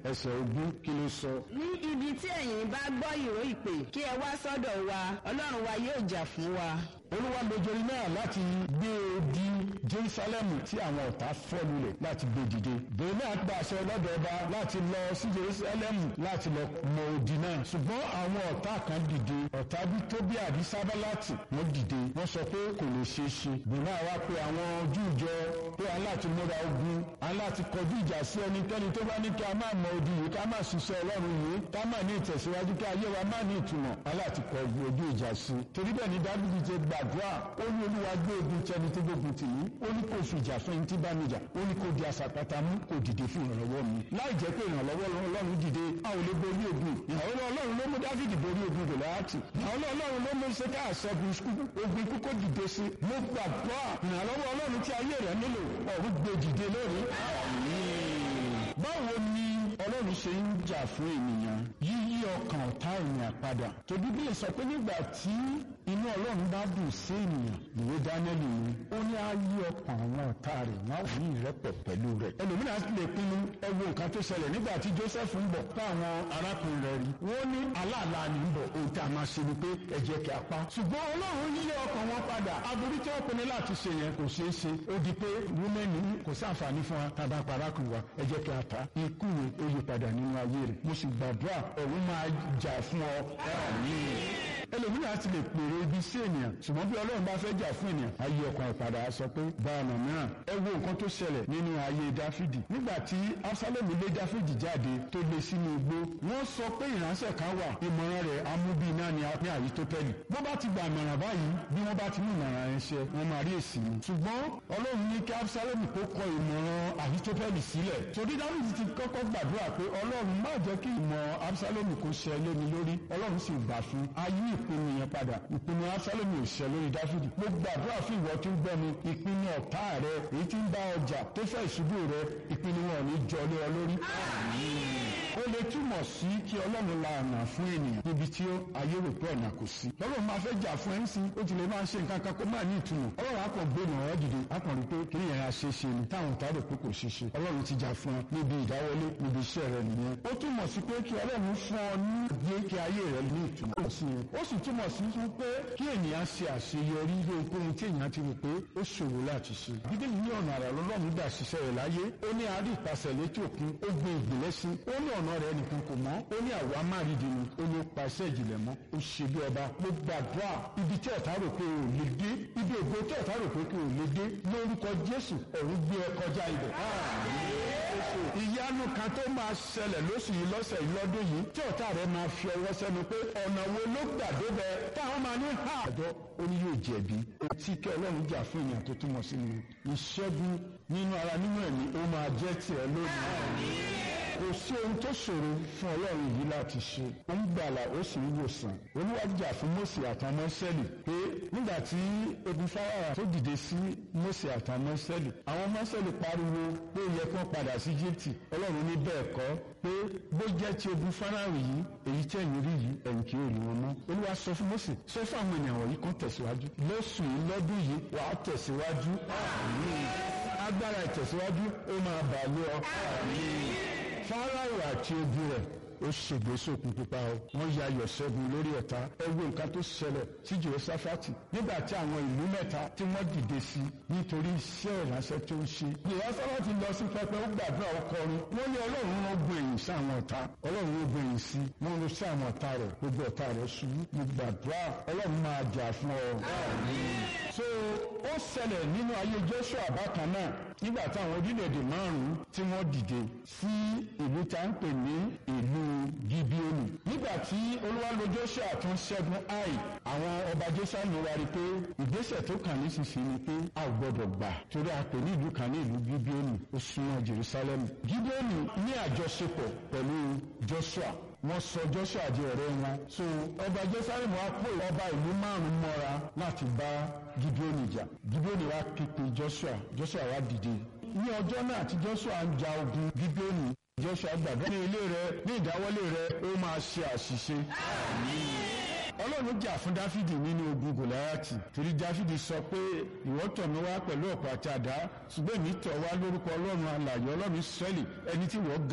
ẹsẹ̀ ogún kí ló sọ. ní ibi tí ẹ̀yin bá gbọ́ ìró ìpè kí ẹ wá sọ́dọ̀ wa ọlọ́run wa yóò jà fún wa. olúwa lo Jeremáyà láti gbé odi jerusalemu tí àwọn ọ̀tá fọ́ lulẹ̀ láti gbé dìde. Jeremáyà gba àṣẹ lọ́dọ̀ ọba láti lọ sí jerusalemu láti lọ mọ odi náà. ṣùgbọ́n àwọn ọ̀tá kan dìde ọ̀tá bí tóbi àbí sábàláàtì wọ́n dìde wọ́n sọ pé kò lè ṣeé ṣe. Jeremáyà wá pé àwọn Júù jọ pé aláàtí múra ogun aláàtí kọjú ìjà sí ẹnikẹ́ni tó bá ní kí a máa mọ odi yìí ká máa ṣiṣẹ́ ọlọ́run yìí ká máa ní ìtẹ̀síwájú kí ayé wa máa ní ìtumọ̀ aláàtí kọ ojú ìjà sí. torí bẹ́ẹ̀ ni dábìlì ti gbàdúrà ó ní olúwa gbé ogun tẹni tó gbógun tì mí ó ní kò fi ìjà fún ẹni tí bá mi jà ó ní kò di àsàpàtà mú kò dìde fún ìrànlọ́wọ́ mi láì jẹ́ pé ìrànlọ́wọ́ ọlọ́run dìde a ò lè borí ogun ìrànlọ́wọ́ ọlọ́run ló mú dáfídì borí ogun gòláàtì ìrànlọ́wọ́ ọlọ́run ló mú ṣẹ́ká àṣẹ́gun ogun ikú kó dìde sí mo gbàgbọ́ ìrànlọ́wọ́ ọlọ́run tí ayé rẹ̀ nílò ọ̀run gbé dìde lónìí. báwo ni ọlọ́run ṣe ń jà fún ènìyàn yíyí ọkàn ọ̀tá ènìyàn padà tó bíbélì sọ pé nígbà tí inú ọlọ́run bá dùn sí ènìyàn ìwé dánẹ́lì ni ó ní á yí ọkàn àwọn ọ̀tá rẹ̀ wọ́n á ní ìrẹ́pọ̀ pẹ̀lú rẹ̀ ẹlòmíràn lè pinnu ẹ wo nǹkan tó ṣẹlẹ̀ nígbà tí Joseph ń bọ̀ táwọn arákùnrin rẹ̀ rí wọ́n ní aláàlá ni ń bọ̀ ohun tí a máa ṣe ni pé ẹ jẹ́ kí a pa ṣùgbọ́n ọlọ́run yí ọkàn wọn padà aburú tí wọ́n pinnu láti ṣe yẹn kò ṣeé ṣe ó di pé wúmẹ́ni kò sí àǹfààní fún wa tàbá parákùn wa ẹ jẹ́ kí a ta ikú yẹn ó yí padà nínú ayé rẹ̀ mo sì gbàdúrà ọ̀run máa jà fún ọ ẹlòmíràn ti lè pèrè ibi sí ènìyàn ṣùgbọ́n bí ọlọ́run bá fẹ́ jà fún ènìyàn ayé ọkàn ìpadà sọ pé bá ọ̀nà mìíràn ẹ wo nǹkan tó ṣẹlẹ̀ nínú ayé dáfídì nígbà tí absalomu lé dáfídì jáde tó lé sínú igbó wọ́n sọ pé ìránṣẹ́ kan wà ìmọ̀ràn rẹ̀ amúbí náà ní àyítópẹ́lì bó bá ti gba ìmọ̀ràn báyìí bí wọ́n bá ti mú ìmọ̀ràn rẹ̀ ṣe wọ́n máa rí èsì ni ṣùgbọ́n ọlọ́run ní kí absalomu kó kọ ìmọ̀ràn àyítópẹ́lì sílẹ̀ torí dáfídì ti kọ́kọ́ gbàdúrà pé ọlọ́run má jẹ́ kí ìmọ̀ absalomu kó ṣẹ lé mi lórí ọlọ́run sì gbà fún ayé ìpinnu yẹn padà ìpinnu absalomu ò ṣẹ lórí dáfídì mo gbàdúrà fún ìwọ tí ń gbọ́ mi ìpinnu ọ̀tá rẹ èyí tí ń bá ọjà tó fẹ́ ìṣubú rẹ ìpinnu wọn ò ní jọ lé ọ lórí. ó lè túmọ̀ sí kí ọlọ́run la ọ̀nà fún ènìyàn níbi tí ayé rò pé ọ̀nà kò sí. ọlọ́run máa fẹ́ jà fún ẹ̀ ń sin ó ti lè máa ṣe nǹkan kan kó máa ní ìtumọ̀. ọlọ́run á kàn gbé ìrànwọ́ dìde á kàn rí pé kí ni ìyẹn ṣe ṣe ni táwọn ọ̀tá rò pé kò ṣe ṣe. ọlọ́run ti jà fún ọ níbi ìdáwọlé níbi iṣẹ́ rẹ nìyẹn. ó túmọ̀ sí pé kí ọlọ́run fún ọ ní gbé kí ayé rẹ ní ìtumọ̀. ó sì túmọ̀ sí fún pé kí ènìyàn ṣe àṣeyọrí lóhunkóhun tí èèyàn ti rò pé ó ṣòro láti ṣe. bíbélì ní ọ̀nà àrà lọ́lọ́run gbà ṣiṣẹ́ rẹ̀ láyé ó ní àárí ìpasẹ̀ létí òkun ó gbé ìgbìlẹ̀ sí ó ní ọ̀nà rẹ̀ nìkan kò mọ́ ó ní àwa márìdì ni ó ní pa iṣẹ́ ìjìnlẹ̀ mọ́ ó ṣe bí ọba mo gbàdúrà ibi tí ọ̀tá rò pé ò lè dé ibi ògo tí ọ̀tá rò pé kò lè dé lórúkọ Jésù ọ̀run gbé ẹ kọjá ibẹ̀. ìyanu kan tó máa ṣẹlẹ̀ lóṣù yìí lọ́sẹ̀ yìí lọ́dún yìí tí ọ̀tá rẹ̀ máa fi ọwọ́ sẹ́nu pé ọ̀nà wo ló gbà débẹ̀ táwọn máa ní ha àjọ ó ní yóò jẹ̀bi etí kí ọlọ́run jà fún èèyàn tó túmọ̀ sí ni ìṣẹ́gun nínú ara nínú ẹ̀mí ó máa jẹ́ tiẹ̀ lónìí kò sí ohun tó ṣòro fún ọlọ́run yìí láti ṣe ó ń gbàlà ó sì ń wòsàn olúwa jà fún Mósè àtàwọn mọ́sẹ́lì pé nígbà tí ebi fáráà tó dìde sí Mósè àtàwọn mọ́sẹ́lì àwọn mọ́sẹ́lì pariwo pé ó yẹ kí wọ́n padà sí Íjíbítì ọlọ́run ní bẹ́ẹ̀ kọ́ pé bó jẹ́ ti ebi fáráà yìí èyí tí ẹ̀yin rí yìí ẹ̀yin kì í rí wọn mọ́ olúwa sọ fún Mósè sọ fún àwọn ènìyàn wọ̀nyí kan tẹ̀síwájú lóṣù yìí lọ́dún yìí wàá tẹ̀síwájú agbára ìtẹ̀síwájú ó máa bà lé ọ fáráò àti ogun rẹ̀ ó ṣègbè sókun pupa o wọ́n ya ayọ̀ ṣẹ́gun lórí ọ̀tá ẹ wo nǹkan tó ṣẹlẹ̀ sí Jèhóṣáfátì nígbà tí àwọn ìlú mẹ́ta tí wọ́n dìde sí nítorí iṣẹ́ ìránṣẹ́ tó ń ṣe. Jèhóṣáfátì lọ sí pẹpẹ ó gbàdúrà ó kọrin wọ́n ní ọlọ́run ló gbé èyí sí àwọn ọ̀tá ọlọ́run ló gbé èyí sí wọ́n lọ sí àwọn ọ̀tá rẹ̀ gbogbo ọ̀tá rẹ̀ ṣubú mo gbàdúrà ọlọ́run máa jà fún ọ. so ó ṣẹlẹ̀ nínú ayé Joshua bákan náà nígbà táwọn orílẹ̀-èdè márùn-ún tí wọ́n dìde sí ìlú tá ń pè ní ìlú Gibeoni nígbà tí olúwa lo Joshua tó ń ṣẹ́gun Ai àwọn ọba Joshua ní wa rí i pé ìgbésẹ̀ tó kàn nísinsìnyí ni pé a ò gbọ́dọ̀ gbà torí a pè ní ìlú kan ní ìlú Gibeoni ó súnmọ́ Jerusalem Gibeoni ní àjọṣepọ̀ pẹ̀lú Joshua wọ́n sọ Joshua di ọ̀rẹ́ wọn so ọba Jerusalem wa kó ọba ìlú márùn-ún mọ́ra láti bá Gibeoni jà Gibeoni wa képe Joshua Joshua wa dìde ní ọjọ́ náà tí Joshua ń ja ogun Gibeoni Joshua gbàgbọ́ ní ilé rẹ ní ìdáwọ́lé rẹ ó máa ṣe àṣìṣe. Ọlọ́run jà fún Dáfídì nínú ogun Gòláyàtì torí Dáfídì sọ pé ìwọ tọ̀ mí wá pẹ̀lú ọ̀pọ̀ àti àdá ṣùgbọ́n èmi tọ̀ wá lórúkọ Ọlọ́run alààyè Ọlọ́run Ísírẹ́lì ẹni tí wọ́n